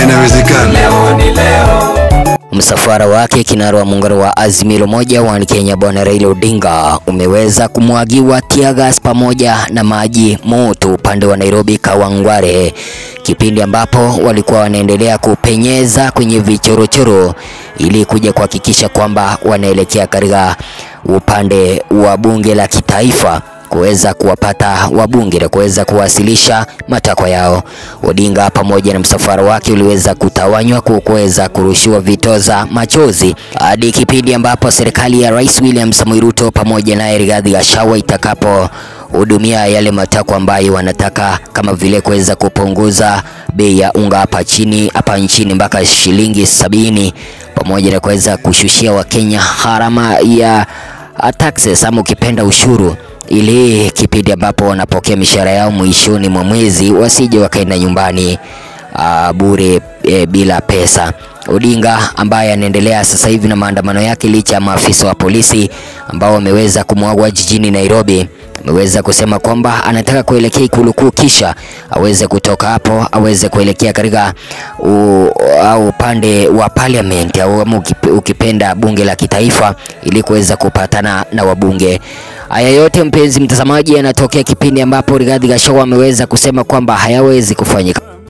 inawezekana. Leo ni leo. Msafara wake kinara wa muungano wa Azimio la Umoja wa Kenya Bwana Raila Odinga umeweza kumwagiwa tiagas pamoja na maji moto upande wa Nairobi Kawangware, kipindi ambapo walikuwa wanaendelea kupenyeza kwenye vichorochoro ili kuja kuhakikisha kwamba wanaelekea katika upande wa bunge la kitaifa kuweza kuwapata wabunge na kuweza kuwasilisha matakwa yao. Odinga pamoja na msafara wake uliweza kutawanywa kwa kuweza kurushiwa vitoza machozi hadi kipindi ambapo serikali ya Rais William Samoei Ruto pamoja naye Rigathi Gachagua itakapo hudumia yale matakwa ambayo wanataka kama vile kuweza kupunguza bei ya unga hapa chini hapa nchini mpaka shilingi sabini pamoja na kuweza kushushia Wakenya gharama ya uh, taxes ama ukipenda ushuru ili kipindi ambapo wanapokea mishahara yao mwishoni mwa mwezi wasije wakaenda nyumbani uh, bure e, bila pesa. Odinga ambaye anaendelea sasa hivi na maandamano yake licha ya maafisa wa polisi ambao wameweza kumwagwa jijini Nairobi, ameweza kusema kwamba anataka kuelekea ikulu kuu kisha aweze kutoka hapo aweze kuelekea katika u- au upande wa parliament au ama ukipe- ukipenda bunge la kitaifa ili kuweza kupatana na wabunge. Haya yote mpenzi mtazamaji, yanatokea kipindi ambapo Rigathi Gachagua ameweza kusema kwamba hayawezi kufanyika.